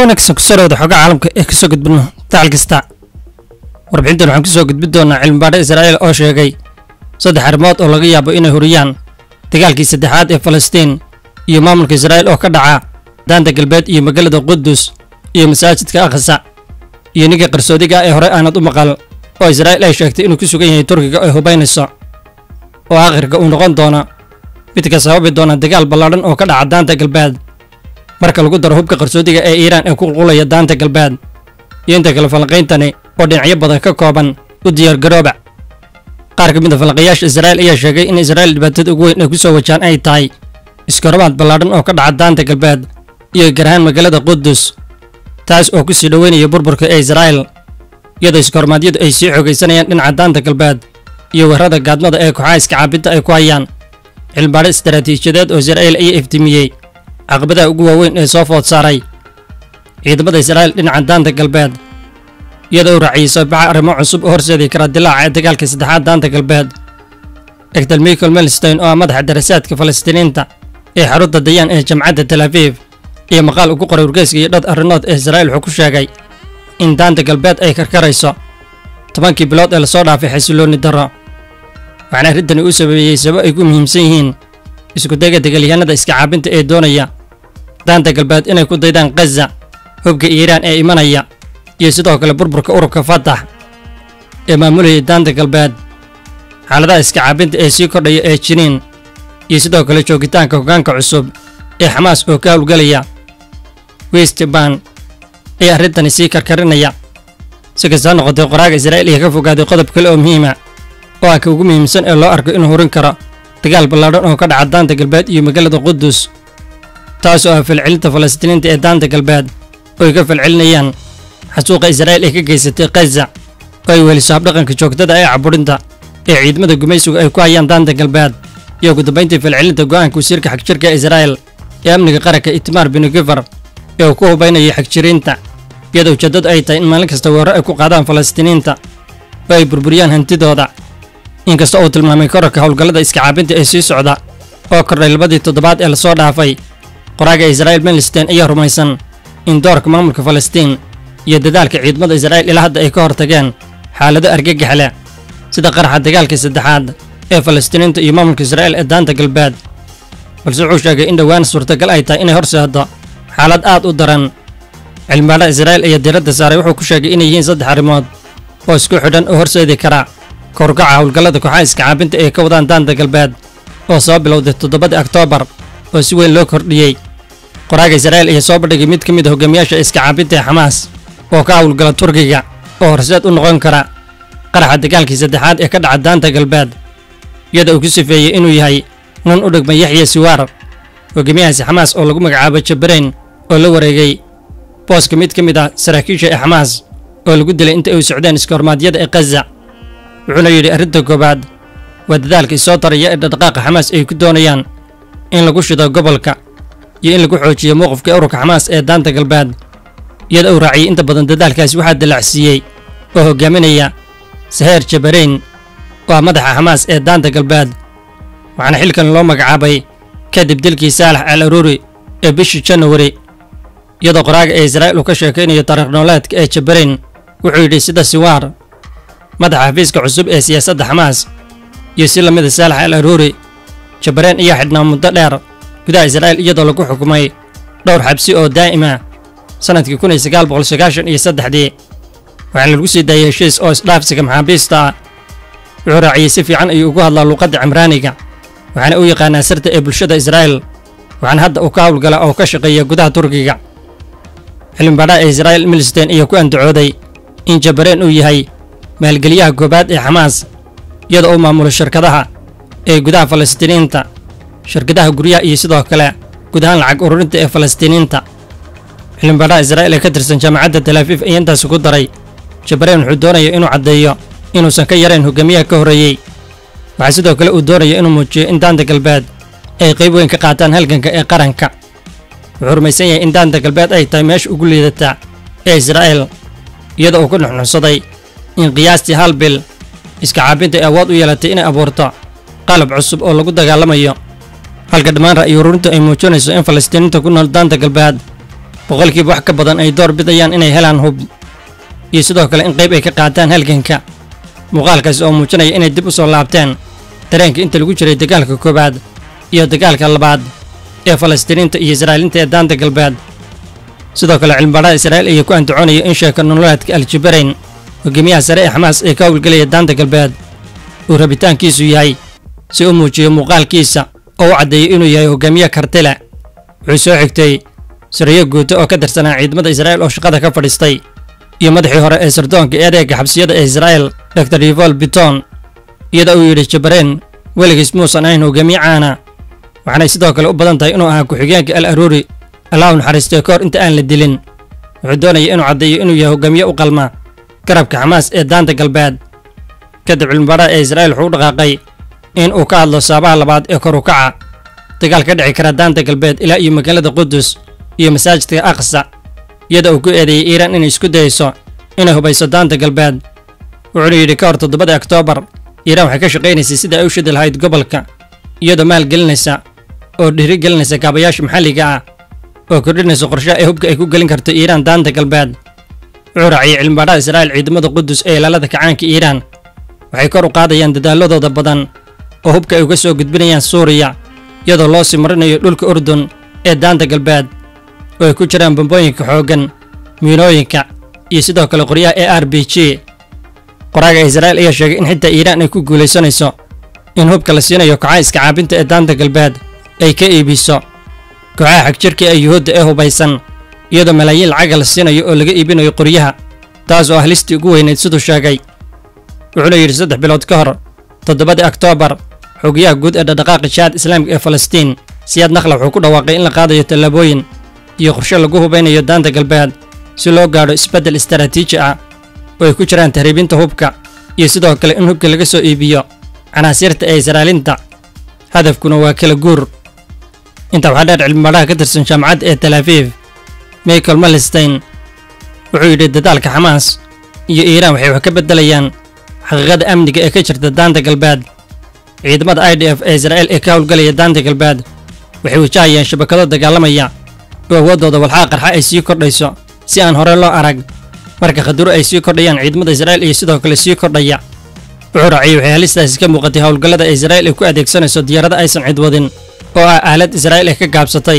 wanaagsan kusoo dhawada xogaa caalamka ee kasoo gudbino dacal kasta warbixintan waxaan kusoo gudbi doonaa cilmibaadho israa'iil oo sheegay saddex arrimood oo laga yaabo inay huriyaan dagaalkii saddexaad ee falastiin iyo maamulka israa'iil oo ka dhaca daanta galbeed iyo magaalada qudus iyo masaajidka akhasa iyo ninka qarsoodiga ee hore aanad u maqal oo israa'iil ay sheegtay inuu ku sugan yahay turkiga ay hubaynayso oo aakhirka uu noqon doono midka sababi doona dagaal ballaadhan oo ka dhaca daanta galbeed marka lagu daro hubka qarsoodiga ee iiraan ee ku qulqulaya daanta galbeed iyo inta kale falanqayntani oo dhinacyo badan ka kooban u diyaargarooba qaar ka mid a falanqayaasha israa'iil ayaa sheegay in israa'iil dhibaatada ugu weyn ay ku soo wajaan ay tahay iskahormaad ballaadhan oo ka dhaca daanta galbeed iyo gaar ahaan magaalada qudus taas oo ku sii dhoweynaya burburka ee israa'iil iyadoo iskahormaadyadu ay sii xoogaysanayaan dhinaca daanta galbeed iyo weerarada gaadmada ee kooxaha iska caabinta ay ku hayaan cilmibaadho istaraatiijiyadeed oo israa'iil ayaa iftiimiyey caqabadaha ugu waaweyn ee soo food saaray ciidamada israa'iil dhinaca daanta galbeed iyadoo u raaciyey soobaxa arrimo cusub oo horseedi kara dilaaca ee dagaalka saddexaad daanta galbeed dr michael melstein oo ah madaxa darasaadka falastiiniinta ee xarunta dayaan ee jamcadda tel aviv iyo maqaal ugu qoray wargeyska iyo dhad arrinood ee israa'iil wuxuu ku sheegay in daanta galbeed ay karkarayso tobankii bilood ee lasoo dhaafay xasiloonni darro waxaana arrintani uu sababeeyey sabab ay ku muhiimsan yihiin iskudayga degaalyahanada iska caabinta ee doonaya daanta galbeed inay ku daydaan khaza hubka iiraan ee imanaya iyo sidoo kale burburka ururka fatax ee maamulayay daanta galbeed xaaladaha iska caabinta ee sii kordhaya ee jiniin iyo sidoo kale joogitaanka hoggaanka cusub ee xamaas oo ka howlgelaya westban ee arrintani sii karkarinaya si kastaa noqotay qoraaga israa'iil iyo ka fogaaday qodob kale oo muhiima oo ah ka ugu muhiimsan ee loo arko inuu horin karo dagaal ballaadhan oo ka dhaca daanta galbeed iyo magaalada qudus taas oo ah falcelinta falastiiniinta ee daanta galbeed oo ay ka falcelinayaan xasuuqa israa'iil ay ka geysatay khaza oo ay weliso habdhaqanka joogtada ee caburinta ee ciidamada gumaysigu ay ku hayaan daanta galbeed iyo ugu dambayntii falcelinta go'aanka wasiirka xagjirka israa'iil ee amniga qaranka itmaar binugifar ee uu ku hubaynayay xagjiriinta iyadoo ujeeddadu ay tahay in maalin kasta weerro ay ku qaadaan falastiiniinta oo ay burburiyaan hantidooda inkasta uu tilmaamay korarka howlgallada iska caabinta ee sii socda oo kordhay labadii toddobaad ee lasoo dhaafay qoraaga israa'iil melstein ayaa rumaysan in doorka maamulka falastiin iyo dadaalka ciidamada israa'iil ilaa hadda ay ka hortageen xaalado argagax leh sida qaraxa dagaalka saddexaad ee falastiiniinta iyo maamulka israa'iil ee daanta galbeed balse wuxuu sheegay in dhowaan suurtagal ay tahay inay horseeddo xaalad aad u daran cilmibaadha israa'iil ayaa diiradda saaray wuxuu ku sheegay inay yihiin saddex arrimood oo isku xidhan oo horseedi kara korgaca howlgallada kooxaha iska caabinta ee ka wadaan daanta galbeed oo soo bilowday toddobadii oktoobar oo si weyn loo kordhiyey qoraaga israa'iil ayaa soo bandhigay mid ka mid a hogaamiyaasha iska caabinta ee xamaas oo ka howlgala turkiga oo horseed u noqon kara qaraxa dagaalkii saddexaad ee ka dhaca daanta galbeed iyada uu ku sifeeyey inuu yahay nin u dhigma yaxya siwaar hogaamiyahaasi xamaas oo lagu magacaabo jabarayn oo la wareegay booska mid ka mid ah saraakiisha ee xamaas oo lagu dilay inta ay socdeen iskahormaadyada ee khaza wuxuuna yidhi arrinta koowaad waa dadaalka isoo taraya ee dhaqdhaqaaqa xamaas ay ku doonayaan in lagu shido gobolka iyo in lagu xoojiyo mowqifka ururka xamaas ee daanta galbeed iyada uu raaciyey inta badan dadaalkaasi waxaa dallacsiiyey oo hogaaminaya saheer jabarayn oo ah madaxa xamaas ee daanta galbeed waxaana xilkan loo magacaabay kadib dilkii saalax al aruuri ee bishii janawari iyadoo qoraaga ee israa'iil uu ka sheekaynayo taariikh nooleedka ee jabarayn wuxuu yidhi sida siwaar madaxa xafiiska cusub ee siyaasadda xamaas iyo si lamida saalax al aruuri jabarayn ayaa xidhnaa muddo dheer gudaha israa'iil iyadoo lagu xukumay dhowr xabsi oo daa'ima sannadkii kun iyo sagaal boqol sagaashan iyo saddexdii waxaana lagu sii daayay heshiis oo isdhaafsiga maxaabiista ah wuxuu raaciyey si fiican ayuu ugu hadlaa luuqadda cimraaniga waxaana u yaqaanaa sirta ee bulshada israa'iil waxaana hadda uu ka howlgala oo ka shaqeeya gudaha turkiga cilmibaadhaha ee israa'iil milstein ayaa ku andacooday in jabareen uu yahay maalgeliyaha koobaad ee xamaas iyadoo uu maamulo shirkadaha ee gudaha falastiiniinta shirkadaha guryaha iyo sidoo kale guud ahaan lacag ururinta ee falastiiniinta cilmibaadhaha israa'iil ee ka tirsan jaamacadda tel aviif ayaa intaasi ku daray jabareen wuxuu doonaya inuu caddeeyo inuusan ka yarayn hogaamiyaha ka horreeyey waxaa sidoo kale uu doonaya inuu muujiyo in daanta galbeed ay qayb weyn ka qaataan halganka ee qaranka wuxuu rumaysan yahay in daanta galbeed ay tahay meesha ugu liidata ee israa'iil iyadoo uu ku nuxnuxsaday in qiyaastii hal bil iska caabinta ay awood u yeelatay inay abuurto qalab cusub oo lagu dagaalamayo halka dhammaan ra'yi ururintu ay muujinayso in falastiiniinta ku nool daanta galbeed boqolkiiba wax ka badan ay door bidayaan inay helaan hub iyo sidoo kale in qayb ay ka qaataan halganka muuqaalkaasi oo muujinaya inay dib u soo laabteen dareenka inta lagu jiray dagaalka koowaad iyo dagaalka labaad ee falastiiniinta iyo israa'iiliinta ee daanta galbeed sidoo kale cilmibaadhada israa'iil ayaa ku andacoonaya in sheeka nololeedka aljabarayn hogaamiyaha sare ee xamaas ee ka howlgelaya daanta galbeed uu rabitaankiisu yahay si u muujiyo muuqaalkiisa oo u caddeeyay inuu yahay hogaamiye kartile wuxuu soo xigtay sariyo guuto oo ka tirsanaa ciidamada israa'iil oo shaqada ka fadhiistay iyo madaxii hore ee sardoonka eedeega xabsiyada ee israa'iil dor yvol biton iyada uu yidhi jabareen weligiis muusan ahayn hogaamiye caana waxaanay sidoo kale u badan tahay inuu ahaa ku-xigeenka al aruuri allah u naxariistay ka hor inta aan la dilin wuxuu doonaya inuu caddeeyo inuu yahay hogaamiye u qalma garabka xamaas ee daanta galbeed kadib cilmibaadhada ee israa'iil wuxuu u dhaqaaqay in uu ka hadlo saabaha labaad ee kor u kaca dagaal ka dhici kara daanta galbeed ilaa iyo magaalada qudus iyo masaajidka aqsa iyada uu ku eedeeyey iiraan inay isku dayeyso inay hubayso daanta galbeed wuxuuna yidhi ka hor toddobada oktoobar iiraan waxay ka shaqaynaysay sidai ay u shidi lahayd gobolka iyadoo maalgelinaysa oo dhiirigelinaysa kaabayaasha maxalliga ah oo kordhinaysa qorshaha ee hubka ay ku gelin karto iiraan daanta galbeed wuxuu raaciyey cilmibaadhada israa'iil ciidamada qudus ee ilaalada kacaanka iiraan waxay kor u qaadayaan dadaaladooda badan oo hubka ay uga soo gudbinayaan suuriya iyadoo loo sii marinayo dhulka urdun ee daanta galbeed oo ay ku jiraan bambooyinka xooggan miinooyinka iyo sidoo kale qoryaha e r b g qoraaga israa'iil ayaa sheegay in xitaa iiraan ay ku guulaysanayso in hubka la siinayo kooxaha iska caabinta ee daanta galbeed ay ka iibiso kooxaha xagjirka ee yuhuudda ee hubaysan iyadoo malaayiin lacaga la siinayo oo laga iibinayo qoryaha taas oo ah listii ugu weynayd siduu sheegay wuxuuna yidhi saddex bilood ka hor toddobadii oktoobar xogayaha guud ee dhaqdhaqaaqa jihaad islaamka ee falastiin siyaad nakhla wuxuu ku dhawaaqay in la qaadayo tallaabooyin iyo qorshe lagu hubaynayo daanta galbeed si loo gaadho isbeddel istaraatiiji ah oo ay ku jiraan tahriibinta hubka iyo sidoo kale in hubka laga soo iibiyo canaasiirta ee israa'iiliinta hadafkuna waa kala guur intaa waxaa dheer cilmibaadhaha ka tirsan jaamacadda ee tel aviv michael malstein wuxuu yidhi dadaalka xamaas iyo iiraan waxay wax ka beddelayaan xaqiiqada amniga ee ka jirta daanta galbeed ciidamada i d f ee israa'iil ee ka howlgalaya daanta galbeed waxay wajahayaan shabakado dagaalamaya oo awooddooda walxaha qarxa ay sii kordhayso si aan hore loo arag marka khaduro ay sii kordhayaan ciidamada israa'iil iyo sidoo kale sii kordhaya wuxuu raaciyey waxay halistaasi ka muuqatay howlgallada israa'iil ay ku adeegsanayso diyaarada aysan cid wadin oo ah aalad israa'iil ay ka gaabsatay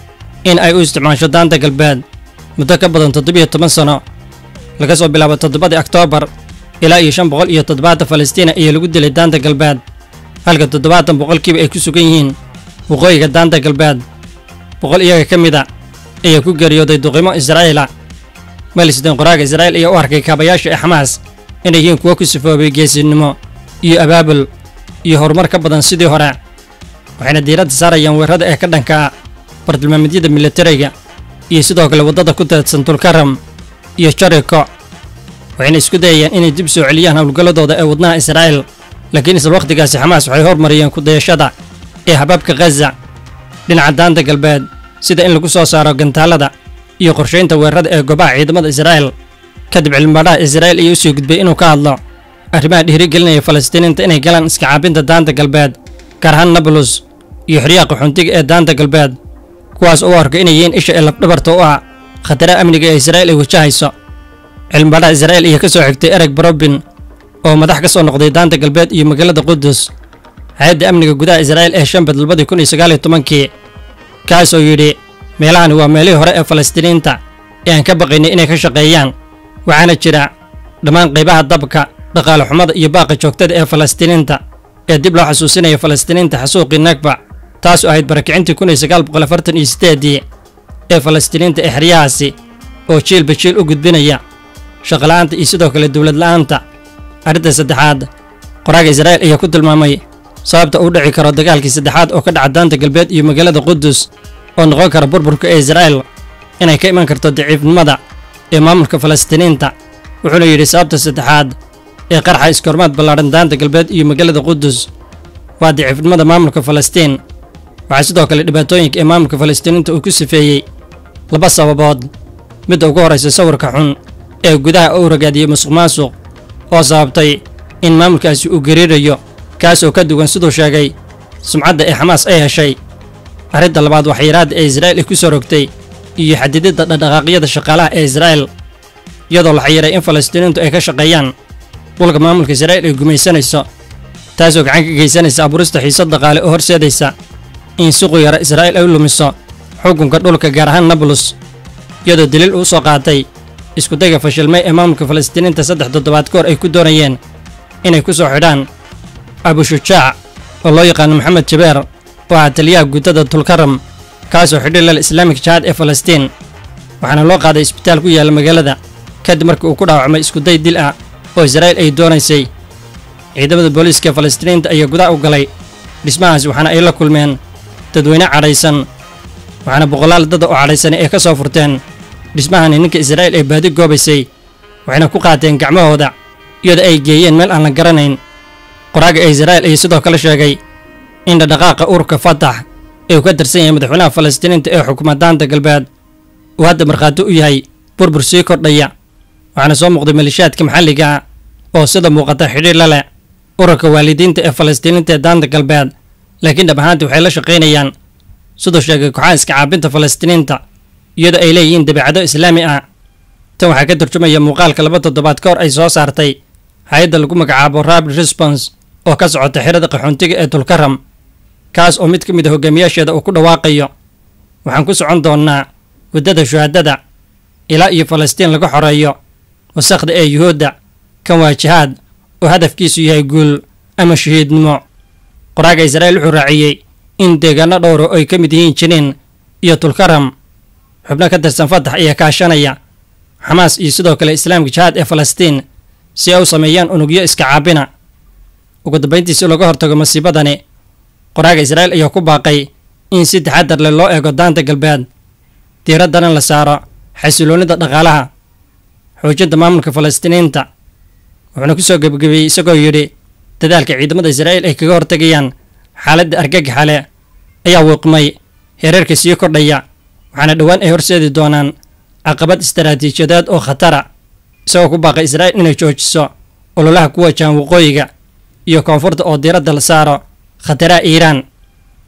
in ay u isticmaasho daanta galbeed muddo ka badan toddobiyo toban sano laga soo bilaabo toddobadii oktoobar ilaa iyo shan boqol iyo toddobaatan falastiina ayaa lagu dilay daanta galbeed halka toddobaatan boqolkiiba ay ku sugan yihiin waqooyiga daanta galbeed boqol iyaga ka mid a ayaa ku geeriyooday duqimo israa'iila malisden qoraaga israa'iil ayaa u arkay kaabayaasha ee xamaas inay yihiin kuwo ku sifoobay geesinimo iyo abaabul iyo horumar ka badan sidii hore waxayna diiradda saarayaan weerarada ee ka dhanka ah bartilmaameedyada militariga iyo sidoo kale waddada ku teedsan tulkaram iyo jariko waxayna isku dayayaan inay dib soo celiyaan howlgalladooda ee wadnaha israa'iil laakiin isla wakhtigaasi xamaas waxay hormariyeen kudayashada ee habaabka khaza dhinaca daanta galbeed sida in lagu soo saaro gantaalada iyo qorshaynta weerarada ee gobaha ciidamada israa'iil kadib cilmibaadhaha israa'iil ayaa u soo gudbay inuu ka hadlo arrimaha dhiirigelinaya falastiiniinta inay galaan iska caabinta daanta galbeed gaar ahaan nablus iyo xoryaha qaxoontiga ee daanta galbeed kuwaas oo u arka inay yihiin isha ee labdhabarta u ah khataraha amniga ee israa'iil ay wajahayso cilmibaadhaha israa'iil ayaa ka soo xigtay ereg barobin oo madax ka soo noqday daanta galbeed iyo magaalada qudus hay-adda amniga gudaha israa'iil ee shanbad labadii kun iyo sagaaliyo tobankii kaas oo yidhi meelahani waa meelihii hore ee falastiiniinta ee aan ka baqaynay inay ka shaqeeyaan waxaana jira dhammaan qaybaha dabka dhaqaale xumada iyo baaqa joogtada ee falastiiniinta ee dib loo xasuusinaya falastiiniinta xasuuqii nagba taas oo ahayd barakicintii kun iyo sagaal boqol afartan iyo sideedii ee falastiiniinta ee xeryahaasi oo jiilba jiil u gudbinaya shaqola'aanta iyo sidoo kale dowlad la'aanta arrinta saddexaad qoraaga israa'iil ayaa ku tilmaamay sababta uu dhici karo dagaalkii saddexaad oo ka dhaca daanta galbeed iyo magaalada qudus oo noqon kara burburka ee israa'iil inay ka iman karto daciifnimada ee maamulka falastiiniinta wuxuuna yidhi sababta saddexaad ee qarxa iskoormaad ballaadhan daanta galbeed iyo magaalada qudus waa daciifnimada maamulka falastiin waxaa sidoo kale dhibaatooyinka ee maamulka falastiiniinta uu ku sifeeyey laba sababood midda ugu horraysa sawirka xun ee gudaha uu ragaadiyey musuq maasuq oo sababtay in maamulkaasi uu gariirayo kaas oo ka duwan siduu sheegay sumcadda ee xamaas ay heshay arrinta labaad waxyaraadda ee israa'iil ay ku soo rogtay iyo xadididda dhaqdhaqaaqyada shaqaalaha ee israa'il iyadoo la xayiray in falastiiniintu ay ka shaqeeyaan dhulka maamulka israa'il ay gumaysanayso taasoo gacan ka geysanaysa abuurista xiisad dhaqaale oo horseedaysa in si quyara israa'il ay u lumiso xukunka dhulka gaar ahaan nablus iyadoo daliil uu soo qaatay iskudayga fashilmay ee maamulka falastiiniinta saddex toddobaad ka hor ay ku doonayeen inay ku soo xidhaan abushujaac oo loo yaqaano maxamed jabeer oo ah taliyaha guddada tulkaram kaasoo xidhay lal islaamik jihaad ee falastiin waxaana loo qaaday isbitaal ku yaalla magaalada kadib markii uu ku dhaawacmay iskuday dil ah oo israa'il ay doonaysay ciidamada booliiska ee falastiiniinta ayaa gudaha u galay dhismahaas waxaana ay la kulmeen dadweyne cadhaysan waxaana boqolaal dada oo cadhaysani ay ka soo furteen dhismahani ninka israa'il ay baadi goobaysay waxayna ku qaateen gacmahooda iyadoo ay geeyeen meel aan la garanayn qoraaga ee israa'il ayaa sidoo kale sheegay in dhadhaqaaqa ururka fatax ee uu ka tirsan yahay madaxweynaha falastiiniinta ee xukuma daanta galbeed uu hadda markhaati u yahay burbur sii kordhaya waxaana soo muuqday malishaadka maxalliga ah oo sida muuqata xidhiir la leh ururka waalidiinta ee falastiiniinta ee daanta galbeed laakiin dhab ahaantii waxay la shaqaynayaan siduu sheegay kooxaha iska caabinta falastiiniinta iyadoo ay leeyihiin dabeecado islaami ah tan waxaa ka turjumaya muuqaalka laba toddobaad ka hor ay soo saartay hay-adda lagu magacaabo rapid response oo ka socota xirada qaxoontiga ee tulkaram kaas oo mid ka mid a hogaamiyaasheeda uu ku dhawaaqayo waxaan ku socon doonnaa waddada shuhaadada ilaa iyo falastiin laga xoreeyo wasakhda ee yuhuudda kan waa jihaad oo hadafkiisu yahay guul ama shahiidnimo qoraaga israa'iil wuxuu raaciyey in deegaano dhowra oo ay ka mid yihiin jiniin iyo tulkaram xubno ka tirsan fatax ayaa kaashanaya xamaas iyo sidoo kale islaamka jihaad ee falastiin si ay u sameeyaan unugyo iska caabina ugu dambayntii si looga hortago masiibadani qoraaga israa'iil ayaa ku baaqay in si taxadar leh loo eego daanta galbeed diiraddana la saaro xasiloonnida dhaqaalaha xoojinta maamulka falastiiniinta wuxuuna ku soo gebagabeeyey isagoo yidhi dadaalka ciidamada israa'iil ay kaga hortagayaan xaaladda argagaxale ayaa wiiqmay hereerka sii kordhaya waxaana dhowaan ay horseedi doonaan caqabad istaraatiijiyadeed oo khatara isagoo ku baaqay israa'iil inay joojiso ololaha ku wajahan waqooyiga iyo koonfurta oo diiradda la saaro khataraha iiraan